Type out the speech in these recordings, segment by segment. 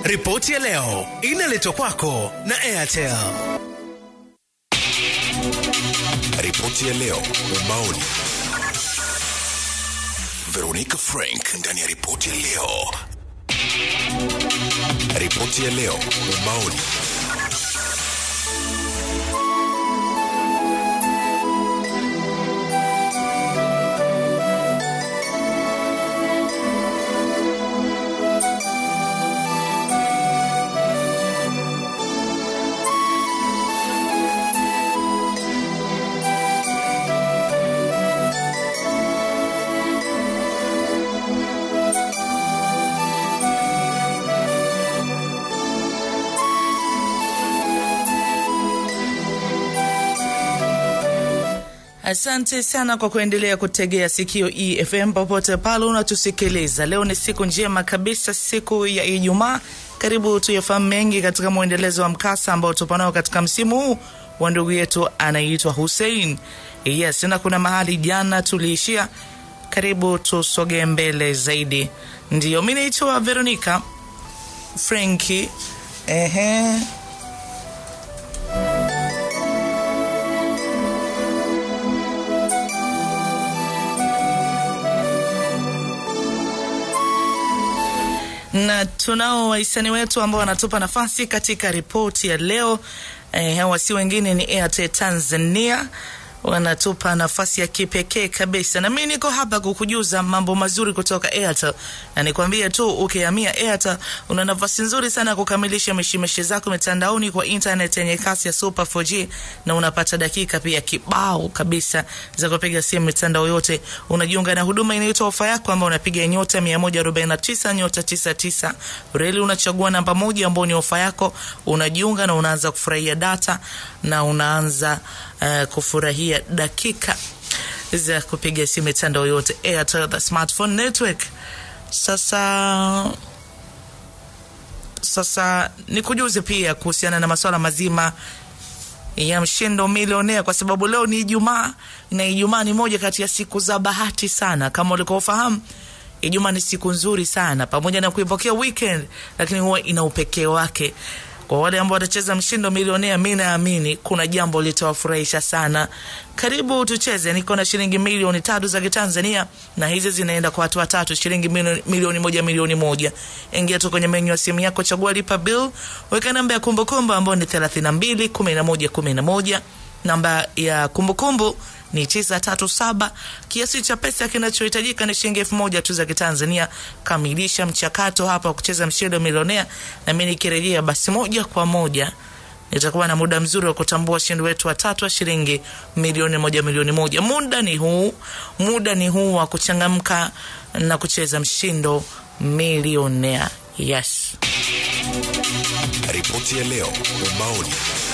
Ripoti ya leo inaletwa kwako na Airtel. Ripoti ya leo ubaoni. Veronica Frank ndani ya ripoti ya leo. Ripoti ya leo ubaoni. Asante sana kwa kuendelea kutegea sikio EFM popote pale unatusikiliza. Leo ni siku njema kabisa, siku ya Ijumaa. Karibu tuyafahamu mengi katika mwendelezo wa mkasa ambao tupo nao katika msimu huu wa ndugu yetu anaitwa Hussein. Yes, na kuna mahali jana tuliishia. Karibu tusogee mbele zaidi. Ndio, mi naitwa Veronica Frenki. Ehe. na tunao wahisani wetu ambao wanatupa nafasi katika ripoti ya leo. Eh, hawa si wengine ni Airtel Tanzania wanatupa nafasi ya kipekee kabisa, na mimi niko hapa kukujuza mambo mazuri kutoka Airtel, na nikwambie tu ukihamia Airtel una nafasi nzuri sana ya kukamilisha mishemishe zako mitandaoni kwa internet yenye kasi ya super 4G, na unapata dakika pia kibao kabisa za kupiga simu mitandao yote. Unajiunga na huduma inaitwa ofa yako, ambayo unapiga nyota 149 nyota 99 reli, unachagua namba moja ambayo ni ofa yako, unajiunga na unaanza kufurahia data na unaanza uh, kufurahia dakika za kupiga simu mitandao yote Airtel the smartphone network. Sasa sasa nikujuze pia kuhusiana na masuala mazima ya mshindo milionea, kwa sababu leo ni Ijumaa na Ijumaa ni moja kati ya siku za bahati sana. Kama ulikuwa ufahamu, Ijumaa ni siku nzuri sana, pamoja na kuipokea weekend, lakini huwa ina upekee wake kwa wale ambao watacheza mshindo milionea, mi naamini kuna jambo litawafurahisha sana. Karibu tucheze, niko na shilingi milioni tatu za Kitanzania na hizi zinaenda kwa watu watatu, shilingi milioni, milioni moja milioni moja. Ingia tu kwenye menyu ya simu yako, chagua lipa bill, weka namba ya kumbukumbu ambayo ni thelathini na mbili kumi na moja kumi na moja namba ya kumbukumbu ni tisa tatu saba. Kiasi cha pesa kinachohitajika ni shilingi elfu moja tu za Kitanzania. Kamilisha mchakato hapa wa kucheza mshindo milionea, na mimi nikirejea, basi moja kwa moja nitakuwa na muda mzuri wa kutambua washindi wetu watatu wa shilingi milioni moja milioni moja. Muda ni huu, muda ni huu wa kuchangamka na kucheza mshindo milionea. Yes. Ripoti ya leo ubaoni.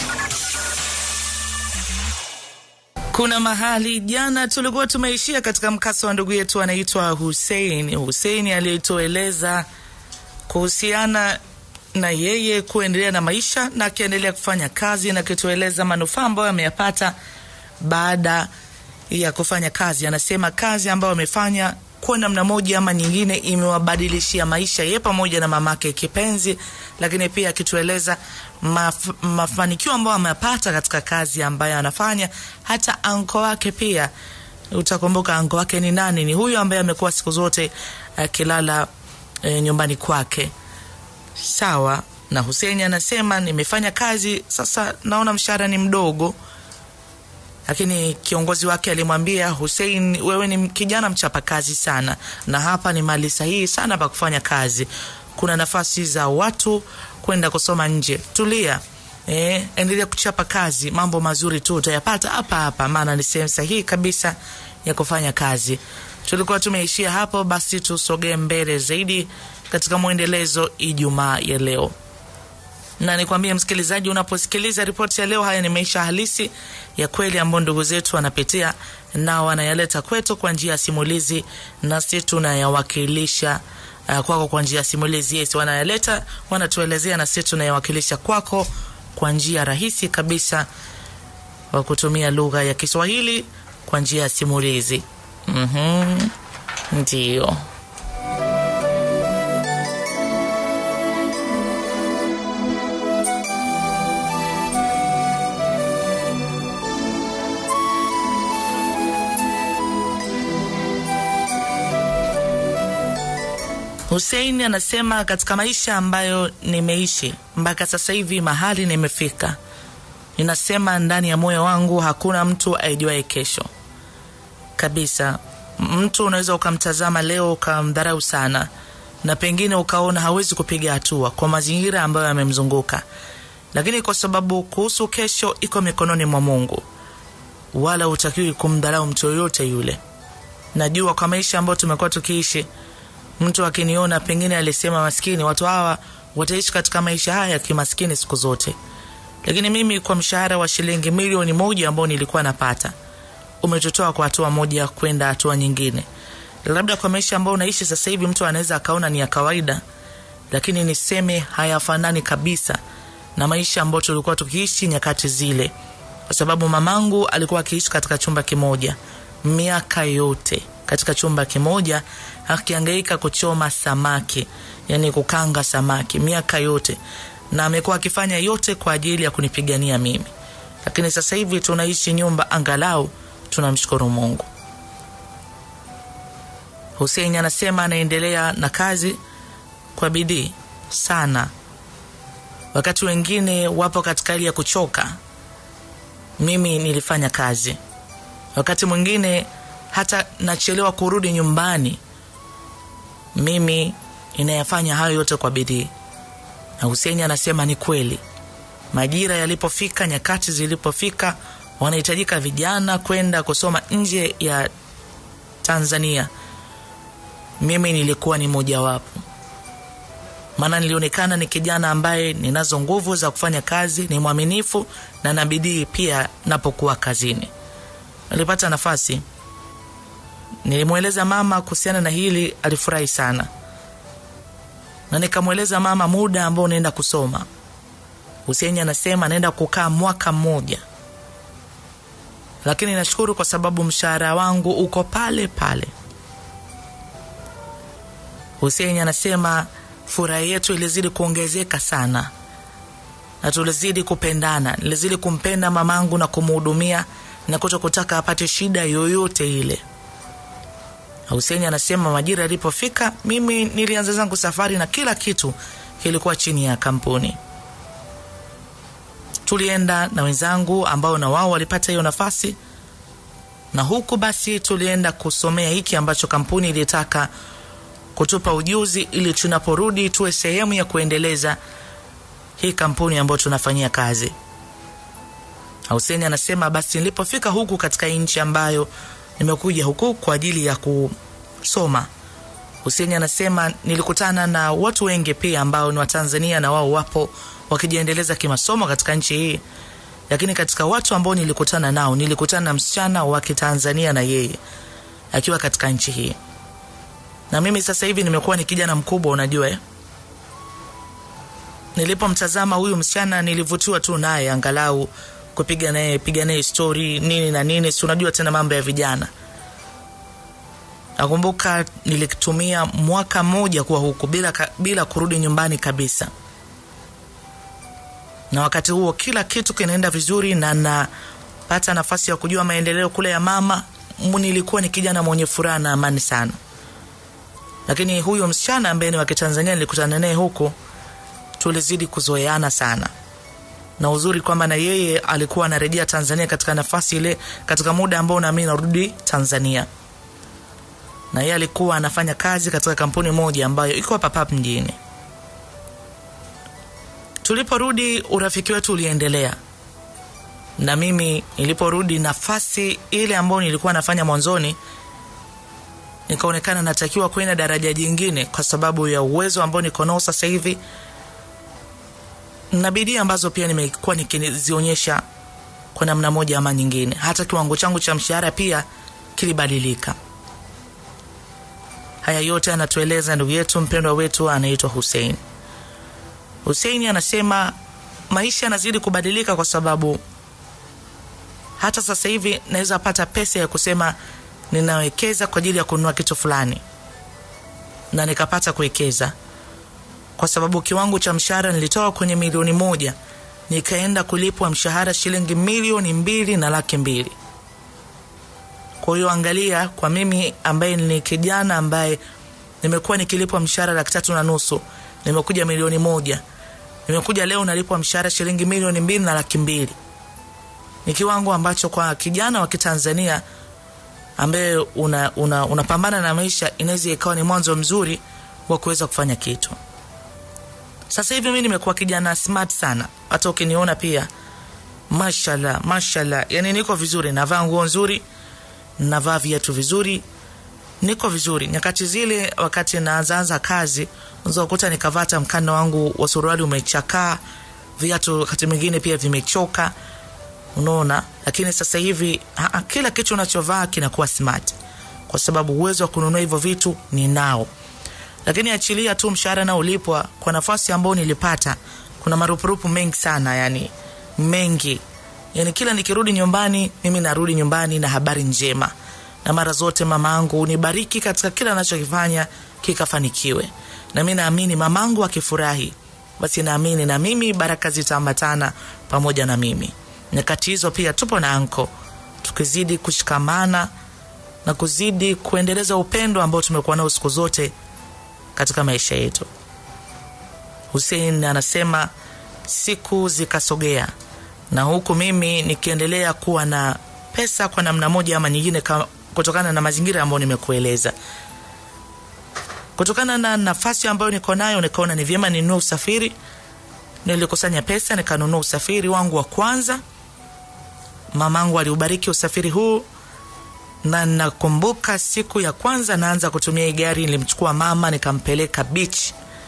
Kuna mahali jana tulikuwa tumeishia katika mkasa wa ndugu yetu anaitwa Hussein. Hussein aliyetueleza kuhusiana na yeye kuendelea na maisha na akiendelea kufanya kazi na akitueleza manufaa ambayo ameyapata baada ya kufanya kazi. Anasema kazi ambayo amefanya kwa namna moja ama nyingine imewabadilishia maisha ye pamoja na mamake kipenzi, lakini pia akitueleza maf mafanikio ambayo amepata katika kazi ambayo anafanya. Hata anko wake pia, utakumbuka anko wake ni nani? Ni huyu ambaye amekuwa siku zote akilala e, nyumbani kwake. Sawa na Hussein anasema nimefanya kazi sasa, naona mshahara ni mdogo lakini kiongozi wake alimwambia Hussein, wewe ni kijana mchapakazi sana, na hapa ni mali sahihi sana pa kufanya kazi. Kuna nafasi za watu kwenda kusoma nje. Tulia, eh, endelea kuchapa kazi, mambo mazuri tu utayapata hapa hapa, maana ni sehemu sahihi kabisa ya kufanya kazi. Tulikuwa tumeishia hapo, basi tusogee mbele zaidi katika mwendelezo Ijumaa ya leo na nikwambie msikilizaji, unaposikiliza ripoti ya leo, haya ni maisha halisi ya kweli ambayo ndugu zetu wanapitia na wanayaleta kwetu kwa njia ya simulizi, nasi tunayawakilisha uh, kwako kwa njia ya simulizi. Yes, wanayaleta wanatuelezea, na sisi tunayawakilisha kwako kwa njia rahisi kabisa, wa kutumia lugha ya Kiswahili kwa njia ya simulizi. Mhm, ndio. Hussein anasema katika maisha ambayo nimeishi mpaka sasa hivi mahali nimefika, ninasema ndani ya moyo wangu hakuna mtu aijuaye kesho kabisa. Mtu unaweza ukamtazama leo ukamdharau sana, na pengine ukaona hawezi kupiga hatua kwa mazingira ambayo yamemzunguka, lakini kwa sababu kuhusu kesho iko mikononi mwa Mungu, wala hutakiwi kumdharau mtu yoyote yule. Najua kwa maisha ambayo tumekuwa tukiishi mtu akiniona pengine alisema maskini, watu hawa wataishi katika maisha haya ya kimaskini siku zote, lakini mimi kwa mshahara wa shilingi milioni moja ambao nilikuwa napata umetutoa kwa hatua moja kwenda hatua nyingine. Labda kwa maisha ambayo unaishi sasa hivi mtu anaweza akaona ni ya kawaida, lakini niseme hayafanani kabisa na maisha ambayo tulikuwa tukiishi nyakati zile, kwa sababu mamangu alikuwa akiishi katika chumba kimoja miaka yote katika chumba kimoja akiangaika kuchoma samaki, yani kukanga samaki miaka yote, na amekuwa akifanya yote kwa ajili ya kunipigania mimi. Lakini sasa hivi tunaishi nyumba, angalau tunamshukuru Mungu. Hussein anasema anaendelea na kazi kwa bidii sana, wakati wengine wapo katika hali ya kuchoka. Mimi nilifanya kazi, wakati mwingine hata nachelewa kurudi nyumbani, mimi inayafanya hayo yote kwa bidii. Na Hussein anasema ni kweli, majira yalipofika, nyakati zilipofika, wanahitajika vijana kwenda kusoma nje ya Tanzania. Mimi nilikuwa ni mojawapo, maana nilionekana ni kijana ambaye ninazo nguvu za kufanya kazi, ni mwaminifu na na bidii pia napokuwa kazini. Nilipata nafasi nilimweleza mama kuhusiana na hili, alifurahi sana, na nikamweleza mama muda ambao naenda kusoma. Hussein anasema naenda kukaa mwaka mmoja, lakini nashukuru kwa sababu mshahara wangu uko pale pale. Hussein anasema furaha yetu ilizidi kuongezeka sana na tulizidi kupendana, nilizidi kumpenda mamangu na kumhudumia na kuto kutaka apate shida yoyote ile. Hussein anasema majira yalipofika, mimi nilianza zangu safari na kila kitu kilikuwa chini ya kampuni. Tulienda na wenzangu ambao na wao walipata hiyo nafasi, na huku basi tulienda kusomea hiki ambacho kampuni ilitaka kutupa ujuzi, ili tunaporudi tuwe sehemu ya kuendeleza hii kampuni ambayo tunafanyia kazi. Hussein anasema basi nilipofika huku katika nchi ambayo nimekuja huku kwa ajili ya kusoma. Hussein anasema nilikutana na watu wengi pia ambao ni Watanzania na wao wapo wakijiendeleza kimasomo katika nchi hii, lakini katika watu ambao nilikutana nao, nilikutana na msichana wa Kitanzania na yeye akiwa katika nchi hii, na mimi sasa hivi nimekuwa ni kijana mkubwa, unajua eh? Nilipomtazama huyu msichana nilivutiwa tu naye, angalau kupiga naye piga naye stori nini na nini, si unajua tena mambo ya vijana. Nakumbuka nilitumia mwaka mmoja kuwa huku bila, bila kurudi nyumbani kabisa, na wakati huo kila kitu kinaenda vizuri na napata nafasi ya kujua maendeleo kule ya mama. Nilikuwa ni kijana mwenye furaha na amani sana, lakini huyo msichana ambaye ni wa Kitanzania nilikutana naye huku, tulizidi kuzoeana sana na uzuri kwamba na yeye alikuwa anarejea Tanzania katika nafasi ile, katika muda ambao nami narudi Tanzania, na yeye alikuwa anafanya kazi katika kampuni moja ambayo iko hapa hapa mjini. Tuliporudi urafiki wetu uliendelea, na mimi niliporudi, nafasi ile ambayo nilikuwa nafanya mwanzoni, nikaonekana natakiwa kwenda daraja jingine kwa sababu ya uwezo ambao niko nao sasa hivi na bidii ambazo pia nimekuwa nikizionyesha kwa namna moja ama nyingine. Hata kiwango changu cha mshahara pia kilibadilika. Haya yote anatueleza ndugu yetu mpendwa wetu anaitwa Hussein. Hussein anasema maisha yanazidi kubadilika kwa sababu hata sasa hivi naweza pata pesa ya kusema ninawekeza kwa ajili ya kununua kitu fulani na nikapata kuwekeza kwa sababu kiwango cha mshahara nilitoka kwenye milioni moja nikaenda kulipwa mshahara shilingi milioni mbili na laki mbili. Kwa hiyo angalia, kwa mimi ambaye ni kijana ambaye nimekuwa nikilipwa mshahara laki tatu na nusu nimekuja milioni moja nimekuja leo nalipwa mshahara shilingi milioni mbili na laki mbili ni kiwango ambacho kwa kijana wa kitanzania ambaye unapambana una, una, una na maisha inaweza ikawa ni mwanzo mzuri wa kuweza kufanya kitu sasa hivi mi nimekuwa kijana smart sana hata ukiniona pia mashallah mashallah yani niko vizuri navaa nguo nzuri navaa viatu vizuri niko vizuri nyakati zile wakati naanzaanza kazi unaweza kukuta nikavata mkanda wangu wa suruali umechakaa viatu wakati mwingine pia vimechoka unaona lakini sasa hivi ha, kila kitu unachovaa kinakuwa smart kwa sababu uwezo wa kununua hivyo vitu ni nao lakini achilia tu mshahara na ulipwa kwa nafasi ambayo nilipata kuna marupurupu mengi sana yani mengi yani kila nikirudi nyumbani mimi narudi nyumbani na habari njema na mara zote mamaangu unibariki katika kila anachokifanya kikafanikiwe na mi naamini mamangu akifurahi basi naamini na mimi baraka zitaambatana pamoja na mimi nyakati hizo pia tupo na anko tukizidi kushikamana na kuzidi kuendeleza upendo ambao tumekuwa nao siku zote katika maisha yetu husein anasema siku zikasogea na huku mimi nikiendelea kuwa na pesa kwa namna moja ama nyingine ka, kutokana na mazingira ambayo nimekueleza kutokana na nafasi ambayo niko nayo nikaona ni vyema ninunue usafiri nilikusanya pesa nikanunua usafiri wangu wa kwanza mamangu aliubariki usafiri huu na nakumbuka siku ya kwanza naanza kutumia hii gari nilimchukua mama nikampeleka beach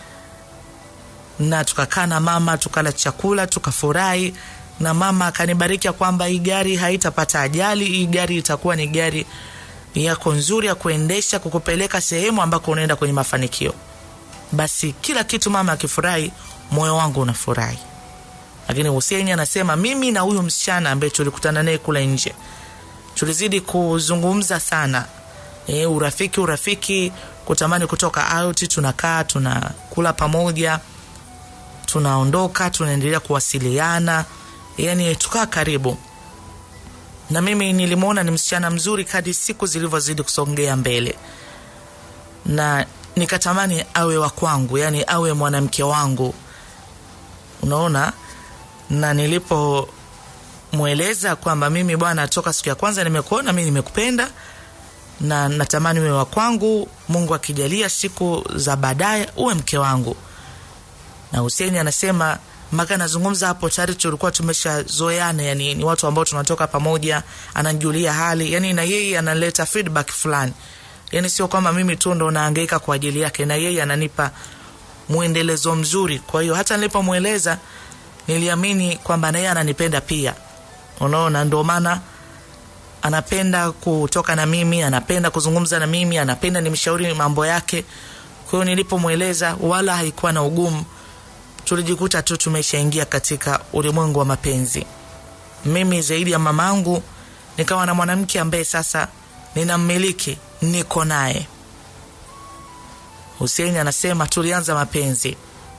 na tukakaa na mama tukala chakula tukafurahi na mama akanibariki kwamba hii gari haitapata ajali hii gari itakuwa ni gari yako nzuri ya kuendesha kukupeleka sehemu ambako unaenda kwenye mafanikio basi kila kitu mama akifurahi moyo wangu unafurahi lakini huseni anasema mimi na huyu msichana ambaye tulikutana naye kule nje tulizidi kuzungumza sana e, urafiki urafiki kutamani kutoka out tunakaa tunakula pamoja tunaondoka tunaendelea kuwasiliana yani tukaa karibu na mimi nilimwona ni msichana mzuri kadi siku zilivyozidi kusongea mbele na nikatamani awe wa kwangu yani awe mwanamke wangu unaona na nilipomweleza kwamba mimi bwana toka siku ya kwanza nimekuona mi nimekupenda na natamani uwe wa kwangu mungu akijalia siku za baadaye uwe mke wangu na huseni anasema mpaka nazungumza hapo tayari tulikuwa tumeshazoeana yani ni watu ambao tunatoka pamoja ananjulia hali yani na yeye analeta feedback fulani yani sio kwamba mimi tu ndo naangaika kwa ajili yake na yeye ananipa mwendelezo mzuri kwa hiyo hata nilipomweleza niliamini kwamba naye ananipenda pia unaona ndio maana anapenda kutoka na mimi anapenda kuzungumza na mimi anapenda nimshauri mambo yake kwa hiyo nilipomweleza wala haikuwa na ugumu tulijikuta tu tumeshaingia katika ulimwengu wa mapenzi mimi zaidi ya mamangu nikawa na mwanamke ambaye sasa ninammiliki niko naye huseini anasema tulianza mapenzi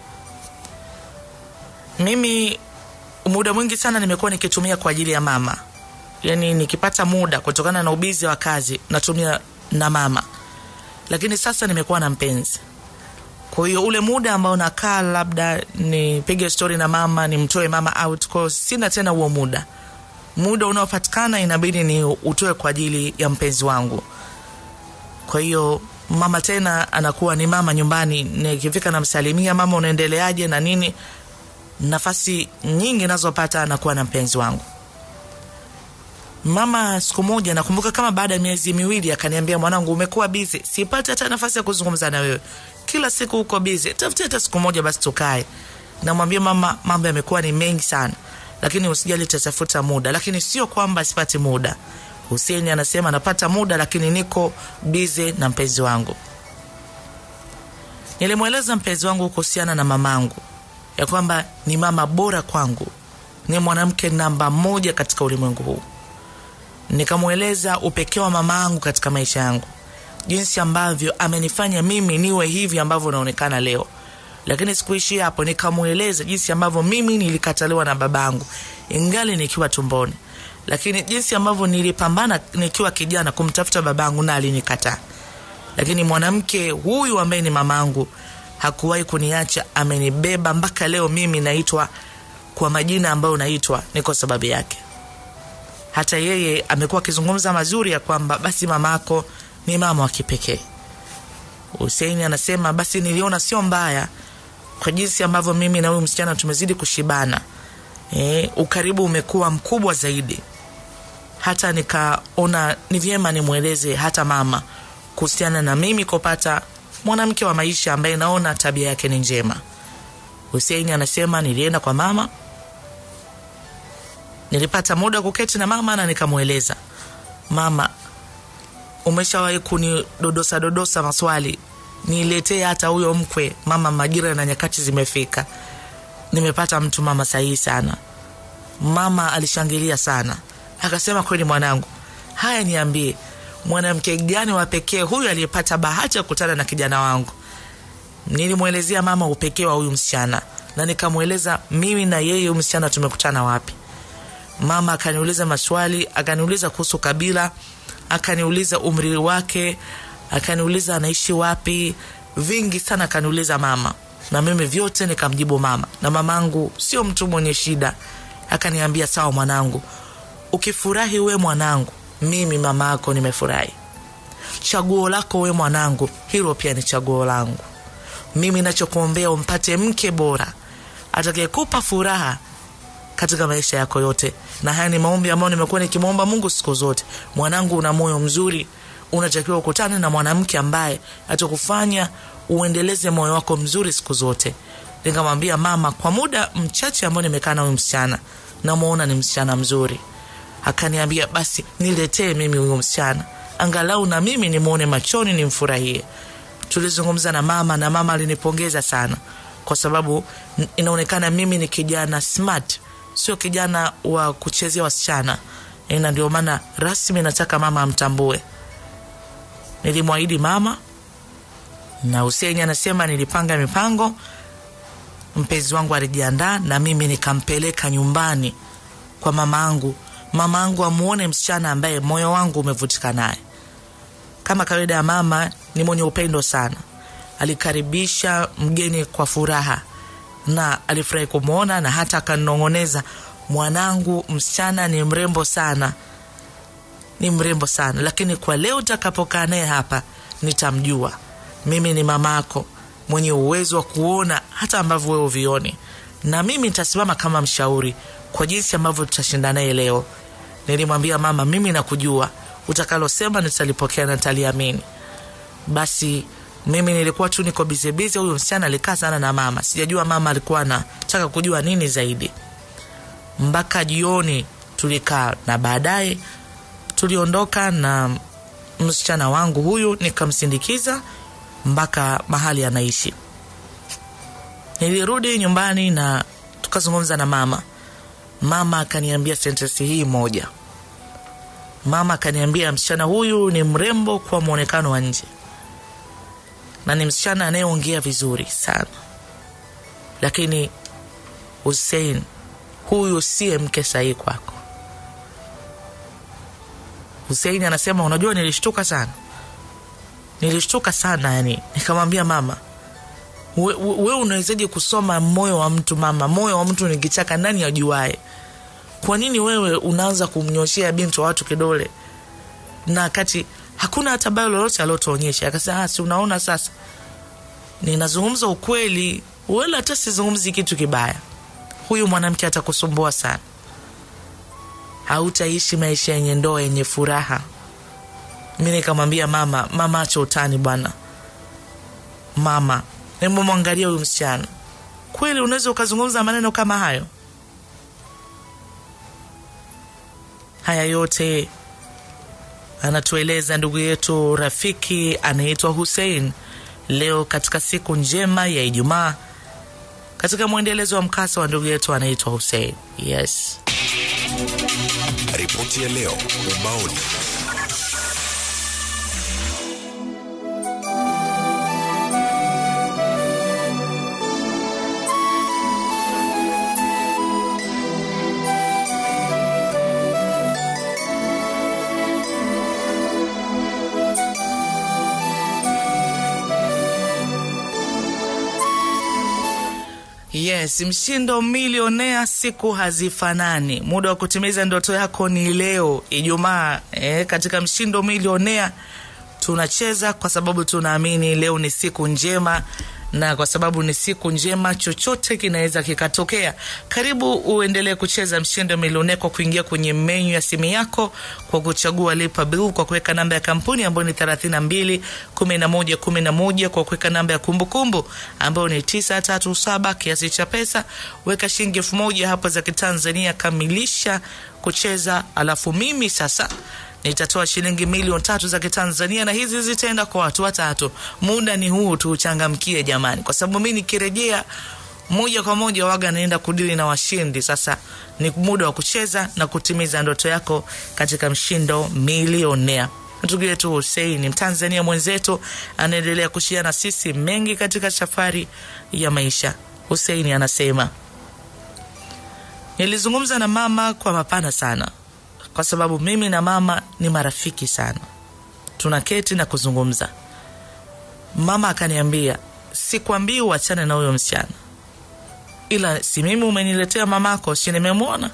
mimi muda mwingi sana nimekuwa nikitumia kwa ajili ya mama yani nikipata muda kutokana na ubizi wa kazi natumia na mama lakini sasa nimekuwa na mpenzi kwa hiyo ule muda ambao nakaa labda nipige stori na mama nimtoe mama out kwao sina tena huo muda muda unaopatikana inabidi ni utoe kwa ajili ya mpenzi wangu kwa hiyo mama tena anakuwa ni mama nyumbani nikifika namsalimia mama unaendeleaje na nini nafasi nyingi nazopata anakuwa na mpenzi wangu mama siku moja nakumbuka kama baada ya miezi miwili akaniambia mwanangu umekuwa bizi sipati hata nafasi ya kuzungumza na wewe kila siku uko bizi tafuti hata siku moja basi tukae namwambia mama mambo yamekuwa ni mengi sana lakini usijali tatafuta muda lakini sio kwamba sipati muda huseni anasema napata muda lakini niko bize na mpenzi wangu nilimweleza mpenzi wangu kuhusiana na mamangu ya kwamba ni mama bora kwangu ni mwanamke namba moja katika ulimwengu huu nikamweleza upekee wa mama yangu katika maisha yangu jinsi ambavyo amenifanya mimi niwe hivi ambavyo naonekana leo lakini sikuishia hapo nikamweleza jinsi ambavyo mimi nilikataliwa na babangu ingali nikiwa tumboni lakini jinsi ambavyo nilipambana nikiwa kijana kumtafuta babangu na alinikataa lakini mwanamke huyu ambaye ni mamangu hakuwahi kuniacha, amenibeba mpaka leo. Mimi naitwa kwa majina ambayo naitwa ni kwa sababu yake. Hata yeye amekuwa akizungumza mazuri ya kwamba basi mamako ni mama wa kipekee. Huseini anasema basi niliona sio mbaya kwa jinsi ambavyo mimi na huyu msichana tumezidi kushibana. E, ukaribu umekuwa mkubwa zaidi, hata nikaona ni vyema nimweleze hata mama kuhusiana na mimi kupata mwanamke wa maisha ambaye naona tabia yake ni njema. Huseini anasema nilienda kwa mama, nilipata muda kuketi na mama na nikamweleza mama, umeshawahi kunidodosa dodosa maswali, niletee hata huyo mkwe mama, majira na nyakati zimefika, nimepata mtu mama sahihi sana. Mama alishangilia sana, akasema kweli mwanangu, haya niambie, mwanamke gani wa pekee huyu aliyepata bahati ya kukutana na kijana wangu? Nilimwelezea mama upekee wa huyu msichana na nikamweleza mimi na yeye huyu msichana tumekutana wapi. Mama akaniuliza maswali, akaniuliza kuhusu kabila, akaniuliza umri wake, akaniuliza anaishi wapi, vingi sana akaniuliza mama, na mimi vyote nikamjibu mama. Na mamangu sio mtu mwenye shida, akaniambia sawa mwanangu, ukifurahi we mwanangu, mimi mama yako nimefurahi. Chaguo lako we mwanangu, hilo pia ni chaguo langu. Mimi nachokuombea umpate mke bora atakayekupa furaha katika maisha yako yote, na haya ni maombi ambayo nimekuwa nikimwomba Mungu siku zote. Mwanangu, una moyo mzuri, unatakiwa ukutane na mwanamke ambaye atakufanya uendeleze moyo wako mzuri siku zote. Nikamwambia mama, kwa muda mchache ambao nimekaa na huyu msichana, namuona ni msichana mzuri. Akaniambia basi niletee mimi huyu msichana, angalau na mimi nimwone machoni, nimfurahie. Tulizungumza na mama na mama alinipongeza sana, kwa sababu inaonekana mimi ni kijana smart, sio kijana wa kuchezea wasichana, na ndio maana rasmi nataka mama amtambue. Nilimwahidi mama na Huseni anasema nilipanga mipango, mpenzi wangu alijiandaa na mimi nikampeleka nyumbani kwa mama angu, mama angu amuone msichana ambaye moyo wangu umevutika naye. Kama kawaida ya mama, ni mwenye upendo sana. Alikaribisha mgeni kwa furaha na alifurahi kumwona, na hata akanong'oneza, mwanangu msichana ni mrembo sana, ni mrembo sana, lakini kwa leo utakapokaa naye hapa nitamjua. Mimi ni mamako mwenye uwezo wa kuona hata ambavyo wewe uvioni, na mimi nitasimama kama mshauri kwa jinsi ambavyo tutashinda naye leo. Nilimwambia mama, mimi nakujua, utakalosema nitalipokea na nitaliamini. Basi mimi nilikuwa tu niko bizebize. Huyu msichana alikaa sana na mama, sijajua mama alikuwa anataka kujua nini zaidi. Mpaka jioni tulikaa, na baadaye tuliondoka na msichana wangu huyu, nikamsindikiza mpaka mahali anaishi. Nilirudi nyumbani na tukazungumza na mama. Mama akaniambia sentensi hii moja. Mama akaniambia msichana huyu ni mrembo kwa mwonekano wa nje na ni msichana anayeongea vizuri sana, lakini Hussein, huyu siye mke sahihi kwako. Hussein anasema unajua, nilishtuka sana, nilishtuka sana yani. Nikamwambia mama, we, we, we unawezaje kusoma moyo wa mtu mama? Moyo wa mtu ni kichaka, nani ajuae? Kwa nini wewe unaanza kumnyoshea binti wa watu kidole na kati hakuna hata bayo lolote aliotuonyesha? Akasema si unaona sasa, ninazungumza ukweli, wala hata sizungumzi kitu kibaya. Huyu mwanamke atakusumbua sana, hautaishi maisha yenye ndoa yenye furaha. Mi nikamwambia mama, mama acha utani bwana, mama hebu mwangalia huyu msichana, kweli unaweza ukazungumza maneno kama hayo? Haya yote anatueleza ndugu yetu rafiki anaitwa Hussein leo katika siku njema ya Ijumaa, katika mwendelezo wa mkasa wa ndugu yetu anaitwa Hussein. Yes, Ripoti ya leo ubaoni. Yes, mshindo milionea, siku hazifanani. Muda wa kutimiza ndoto yako ni leo Ijumaa. Eh, katika mshindo milionea tunacheza kwa sababu tunaamini leo ni siku njema, na kwa sababu ni siku njema, chochote kinaweza kikatokea. Karibu uendelee kucheza mshindo milionea kwa kuingia kwenye menyu ya simu yako kwa kuchagua lipa bill, kwa kuweka namba ya kampuni ambayo ni 32 11 11, kwa kuweka namba ya kumbukumbu ambayo ni 937, kiasi cha pesa weka shilingi elfu moja hapo za Kitanzania, kamilisha kucheza, alafu mimi sasa nitatoa shilingi milioni tatu za Kitanzania na hizi zitaenda kwa watu watatu. Muda ni huu, tuuchangamkie jamani, kwa sababu mi nikirejea moja kwa moja waga naenda kudili na washindi. Sasa ni muda wa kucheza na kutimiza ndoto yako katika mshindo milionea. Ndugu yetu Hussein, Mtanzania mwenzetu, anaendelea kushia na sisi mengi katika safari ya maisha. Hussein anasema nilizungumza na mama kwa mapana sana kwa sababu mimi na mama ni marafiki sana, tunaketi na kuzungumza. Mama akaniambia, sikwambii uachane na huyo msichana, ila si mimi umeniletea mamako, si nimemwona,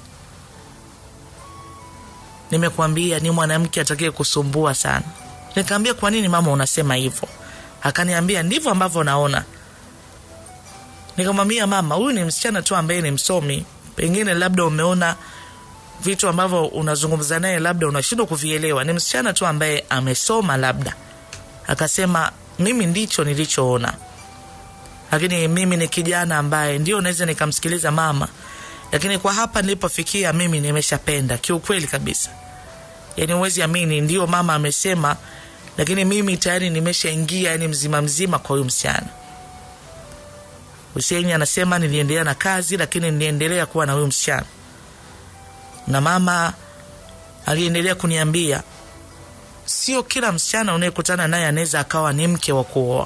nimekuambia ni mwanamke atakaye kusumbua sana. Nikaambia, kwa nini mama unasema hivyo? Akaniambia, ndivyo ambavyo naona. Nikamwambia mama, huyu ni msichana tu ambaye ni msomi, pengine labda umeona vitu ambavyo unazungumza naye labda unashindwa kuvielewa. Ni msichana tu ambaye amesoma labda. Akasema mimi ndicho nilichoona, lakini mimi ni kijana ambaye ndio naweza nikamsikiliza mama, lakini kwa hapa nilipofikia mimi nimeshapenda kiukweli kabisa. Yani huwezi amini, ndio mama amesema, lakini mimi tayari nimeshaingia yani mzima mzima kwa huyu msichana. Huseini anasema niliendelea na kazi, lakini niliendelea kuwa na huyu msichana na mama aliendelea kuniambia sio kila msichana unayekutana naye anaweza akawa ni mke wa kuoa.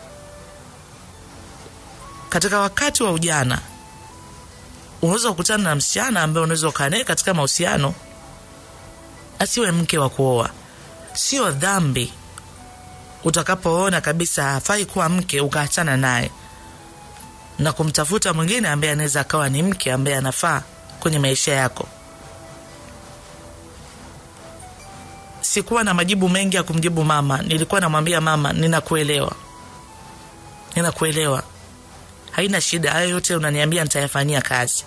Katika wakati wa ujana unaweza kukutana na msichana ambaye unaweza ukaa naye katika mahusiano asiwe mke wa kuoa. Sio dhambi utakapoona kabisa hafai kuwa mke ukaachana naye na kumtafuta mwingine ambaye anaweza akawa ni mke ambaye anafaa kwenye maisha yako. Sikuwa na majibu mengi ya kumjibu mama. Nilikuwa namwambia mama, ninakuelewa, ninakuelewa, haina shida, hayo yote unaniambia nitayafanyia kazi.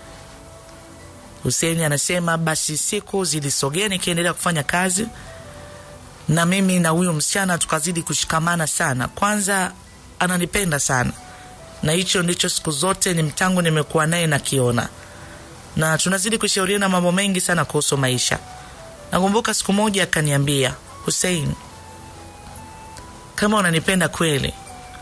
Huseni anasema basi siku zilisogea, nikiendelea kufanya kazi na mimi na huyu msichana tukazidi kushikamana sana. Kwanza ananipenda sana, na hicho ndicho siku zote ni mtangu nimekuwa naye nakiona, na tunazidi kushauriana mambo mengi sana kuhusu maisha. Nakumbuka siku moja akaniambia, Hussein, kama unanipenda kweli,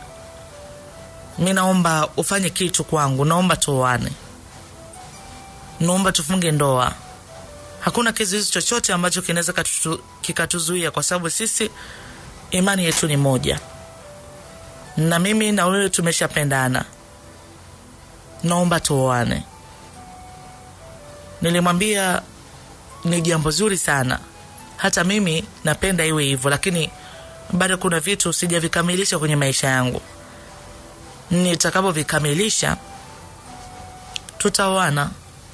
mi naomba ufanye kitu kwangu, naomba tuoane, naomba tufunge ndoa. Hakuna kizuizi chochote ambacho kinaweza kikatuzuia, kwa sababu sisi imani yetu ni moja, na mimi na wewe tumeshapendana, naomba tuoane. Nilimwambia ni jambo zuri sana, hata mimi napenda iwe hivyo, lakini bado kuna vitu sijavikamilisha kwenye maisha yangu. Nitakapovikamilisha tutaoana.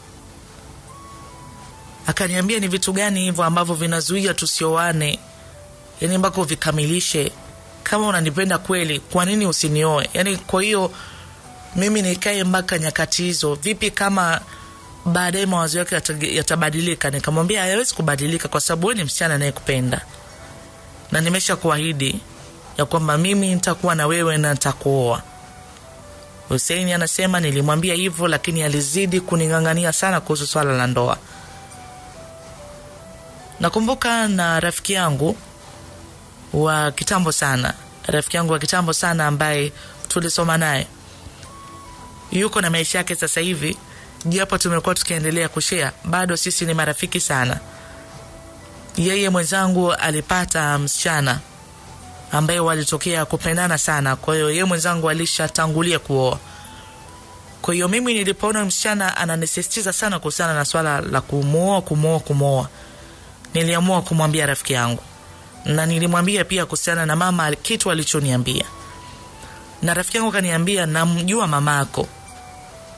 Akaniambia ni vitu gani hivyo ambavyo vinazuia tusioane, yani mpaka uvikamilishe. Kama unanipenda kweli, kwa nini usinioe? Yani kwa hiyo mimi nikae mpaka nyakati hizo? Vipi kama baadaye mawazo yake yatabadilika? Nikamwambia hayawezi kubadilika, kwa sababu wewe ni msichana anayekupenda na nimesha kuahidi ya kwamba mimi nitakuwa na wewe na nitakuoa. Huseini anasema nilimwambia hivyo, lakini alizidi kuning'ang'ania sana kuhusu swala la ndoa. Nakumbuka na rafiki yangu wa kitambo sana, rafiki yangu wa kitambo sana ambaye tulisoma naye, yuko na maisha yake sasa hivi japo tumekuwa tukiendelea kushea, bado sisi ni marafiki sana. Yeye mwenzangu alipata msichana ambaye walitokea kupendana sana, kwa hiyo yeye mwenzangu alishatangulia kuoa. Kwa hiyo mimi nilipoona msichana ananisisitiza sana kuhusiana na swala la kumwoa, kumwoa, kumwoa, niliamua kumwambia rafiki yangu, na nilimwambia pia kuhusiana na mama kitu alichoniambia, na rafiki yangu kaniambia, namjua mamako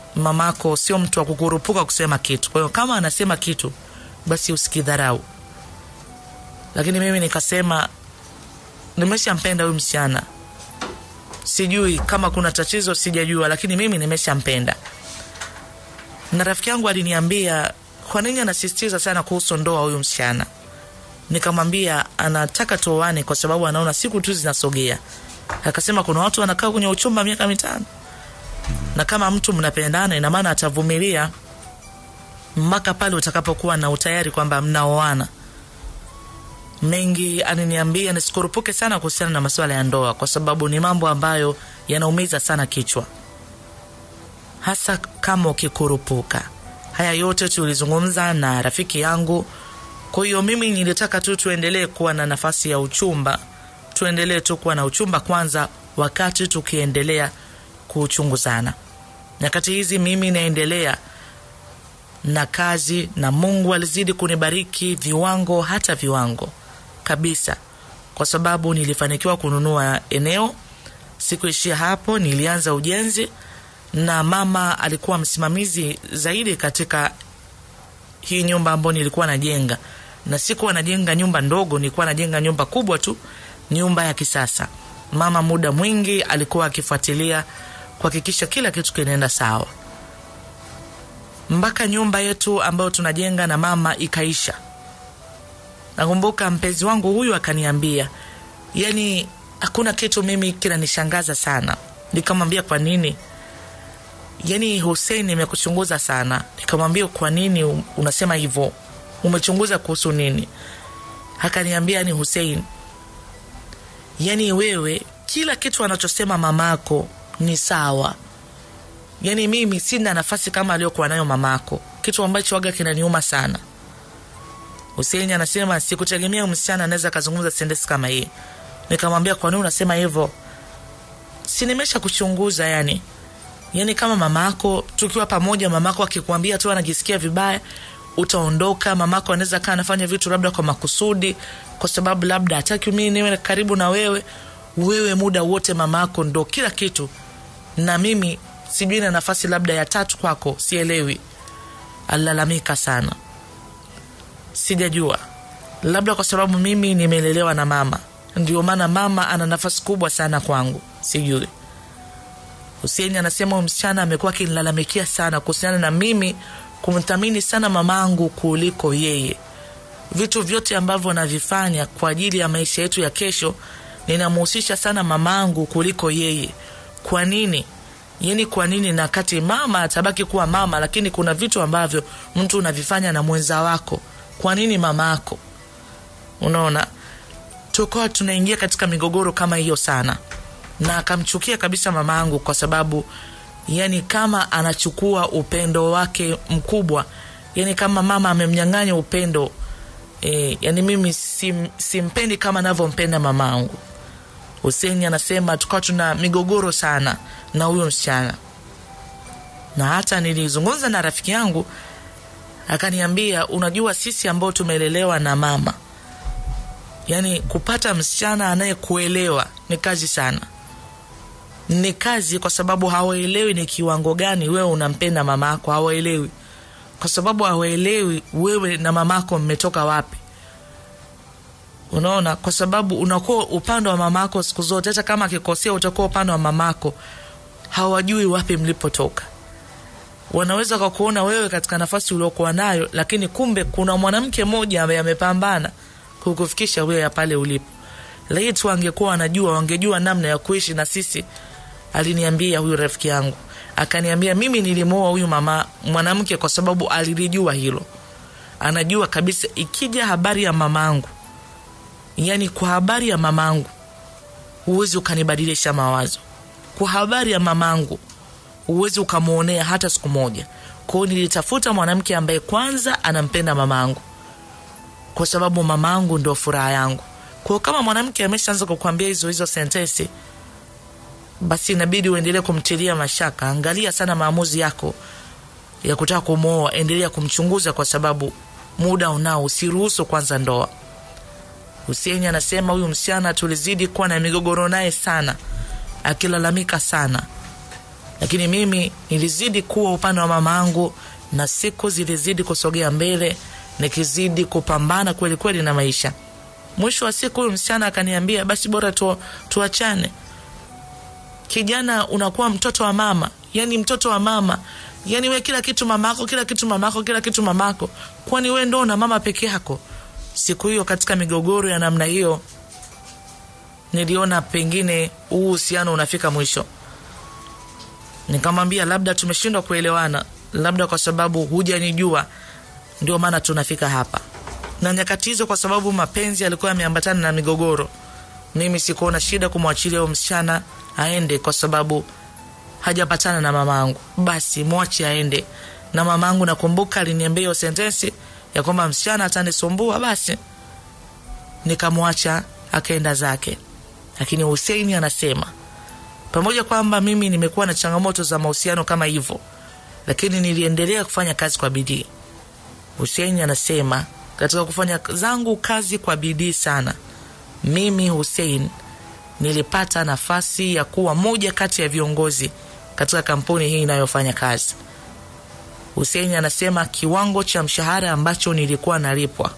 mamako sio mtu wa kukurupuka kusema kitu kwa hiyo kama anasema kitu basi usikidharau lakini mimi nikasema nimeshampenda huyu msichana sijui kama kuna tatizo sijajua lakini mimi nimeshampenda na rafiki yangu aliniambia kwa nini anasisitiza sana kuhusu ndoa huyu msichana nikamwambia anataka tuoane kwa sababu anaona siku tu zinasogea akasema kuna watu wanakaa kwenye uchumba miaka mitano na kama mtu mnapendana ina maana atavumilia mpaka pale utakapokuwa na utayari kwamba mnaoana mengi aniniambia nisikurupuke sana kuhusiana na masuala ya ndoa kwa sababu ni mambo ambayo yanaumiza sana kichwa hasa kama ukikurupuka haya yote tulizungumza na rafiki yangu kwa hiyo mimi nilitaka tu tuendelee kuwa na nafasi ya uchumba tuendelee tu kuwa na uchumba kwanza wakati tukiendelea kuchunguzana nyakati hizi mimi naendelea na kazi na mungu alizidi kunibariki viwango hata viwango kabisa kwa sababu nilifanikiwa kununua eneo sikuishia hapo nilianza ujenzi na mama alikuwa msimamizi zaidi katika hii nyumba ambayo nilikuwa najenga na sikuwa najenga nyumba ndogo nilikuwa najenga nyumba kubwa tu nyumba ya kisasa mama muda mwingi alikuwa akifuatilia kuhakikisha kila kitu kinaenda sawa mpaka nyumba yetu ambayo tunajenga na mama ikaisha nakumbuka mpenzi wangu huyu akaniambia yani hakuna kitu mimi kinanishangaza sana nikamwambia kwa nini yani Hussein nimekuchunguza sana nikamwambia kwa nini unasema hivyo umechunguza kuhusu nini akaniambia ni Hussein yani wewe kila kitu anachosema mamako ni sawa yani mimi sina nafasi kama aliyokuwa nayo mamako kitu ambacho waga kinaniuma sana Hussein anasema sikutegemea msichana anaweza akazungumza sentensi kama hii nikamwambia kwa nini unasema hivyo si nimesha kuchunguza yani yani kama mamako tukiwa pamoja mamako akikwambia tu anajisikia vibaya utaondoka mamako anaweza kaa anafanya vitu labda kwa makusudi kwa sababu labda hataki mimi niwe karibu na wewe wewe muda wote mamako ndo kila kitu na mimi sijui na nafasi labda ya tatu kwako sielewi alilalamika sana sijajua labda kwa sababu mimi nimelelewa na mama ndio maana mama ana nafasi kubwa sana kwangu sijui Hussein anasema huyu msichana amekuwa akinilalamikia sana kuhusiana na mimi kumthamini sana mamangu kuliko yeye vitu vyote ambavyo navifanya kwa ajili ya maisha yetu ya kesho ninamhusisha sana mamangu kuliko yeye kwa nini yani kwa nini na kati mama atabaki kuwa mama lakini kuna vitu ambavyo mtu unavifanya na mwenza wako kwa nini mama ako unaona tukawa tunaingia katika migogoro kama hiyo sana na akamchukia kabisa mama yangu kwa sababu yani kama anachukua upendo wake mkubwa yani kama mama amemnyang'anya upendo e, yani mimi sim, simpendi kama navyompenda mama yangu huseni anasema tukawa tuna migogoro sana na huyo msichana na hata nilizungumza na rafiki yangu akaniambia unajua sisi ambao tumelelewa na mama yaani kupata msichana anayekuelewa ni kazi sana ni kazi kwa sababu hawaelewi ni kiwango gani wewe unampenda mama yako hawaelewi kwa sababu hawaelewi wewe na mamako mmetoka wapi unaona kwa sababu unakuwa upande wa mamako siku zote hata kama akikosea utakuwa upande wa mamako hawajui wapi mlipotoka wanaweza kakuona wewe katika nafasi uliokuwa nayo lakini kumbe kuna mwanamke mmoja ambaye amepambana kukufikisha wewe pale ulipo laiti wangekuwa wanajua wangejua namna ya kuishi na sisi aliniambia huyu rafiki yangu akaniambia mimi nilimwoa huyu mama mwanamke kwa sababu alilijua hilo anajua kabisa ikija habari ya mamangu yani kwa habari ya mamangu huwezi ukanibadilisha mawazo kwa habari ya mamangu huwezi ukamwonea hata siku moja kwao nilitafuta mwanamke ambaye kwanza anampenda mamangu kwa sababu mamangu ndo furaha yangu kwao kama mwanamke ameshaanza kukwambia hizo hizo sentensi basi inabidi uendelee kumtilia mashaka angalia sana maamuzi yako ya kutaka kumwoa endelea kumchunguza kwa sababu muda unao usiruhusu kwanza ndoa Huseni anasema huyu msichana tulizidi kuwa na migogoro naye sana akilalamika sana lakini mimi nilizidi kuwa upande wa mama yangu na siku zilizidi kusogea mbele nikizidi kupambana kweli kweli na maisha mwisho wa siku huyu msichana akaniambia basi bora tu, tuachane kijana unakuwa mtoto wa mama yani mtoto wa mama yani we kila kitu mamako kila kitu mamako kila kitu mamako kwani we ndo una mama peke yako siku hiyo katika migogoro ya namna hiyo niliona pengine huu uhusiano unafika mwisho nikamwambia labda tumeshindwa kuelewana labda kwa sababu hujanijua ndio maana tunafika hapa na nyakati hizo kwa sababu mapenzi yalikuwa yameambatana na migogoro mimi sikuona shida kumwachilia huyo msichana aende kwa sababu hajapatana na mama angu basi mwache aende na mama angu nakumbuka aliniambia hiyo sentensi ya kwamba msichana atanisumbua basi nikamwacha akaenda zake lakini huseini anasema pamoja kwamba mimi nimekuwa na changamoto za mahusiano kama hivyo lakini niliendelea kufanya kazi kwa bidii huseini anasema katika kufanya zangu kazi kwa bidii sana mimi husein nilipata nafasi ya kuwa moja kati ya viongozi katika kampuni hii inayofanya kazi husein anasema kiwango cha mshahara ambacho nilikuwa nalipwa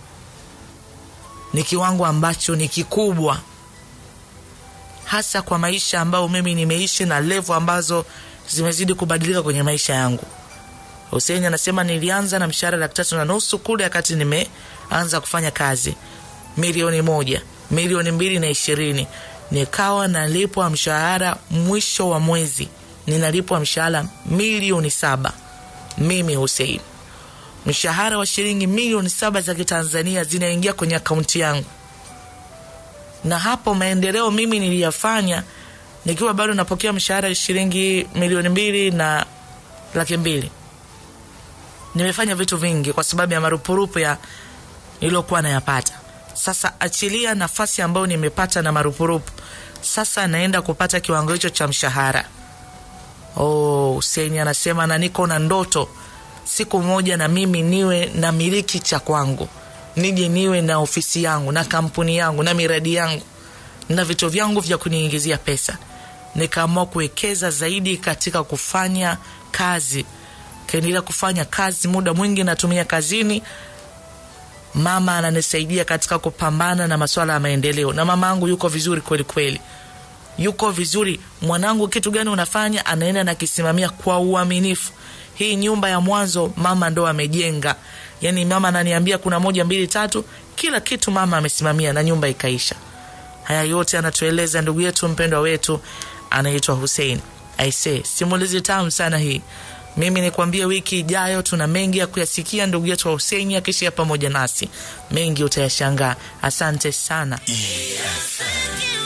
ni kiwango ambacho ni kikubwa hasa kwa maisha ambayo mimi nimeishi na levo ambazo zimezidi kubadilika kwenye maisha yangu Hussein anasema nilianza na mshahara laki tatu na nusu kule wakati nimeanza kufanya kazi milioni moja milioni mbili na ishirini nikawa nalipwa mshahara mwisho wa mwezi ninalipwa mshahara milioni saba mimi Hussein mshahara wa shilingi milioni saba za kitanzania zinaingia kwenye akaunti yangu na hapo maendeleo mimi niliyafanya nikiwa bado napokea mshahara shilingi milioni mbili na laki mbili nimefanya vitu vingi kwa sababu ya marupurupu ya niliyokuwa nayapata sasa achilia nafasi ambayo nimepata na marupurupu sasa naenda kupata kiwango hicho cha mshahara oh, Hussein anasema na niko na ndoto siku moja na mimi niwe na miliki cha kwangu nije niwe na ofisi yangu na kampuni yangu na miradi yangu na vitu vyangu vya kuniingizia pesa nikaamua kuwekeza zaidi katika kufanya kazi kaendelea kufanya kazi muda mwingi natumia kazini mama ananisaidia katika kupambana na masuala ya maendeleo na mama yangu yuko vizuri kweli kweli yuko vizuri mwanangu kitu gani unafanya anaenda nakisimamia kwa uaminifu hii nyumba ya mwanzo mama ndo amejenga yani mama ananiambia kuna moja mbili tatu kila kitu mama amesimamia na nyumba ikaisha haya yote anatueleza ndugu yetu mpendwa wetu anaitwa Hussein aise simulizi tamu sana hii mimi nikwambie wiki ijayo tuna mengi ya kuyasikia ndugu yetu wa Hussein akishia pamoja nasi mengi utayashangaa asante sana EFM.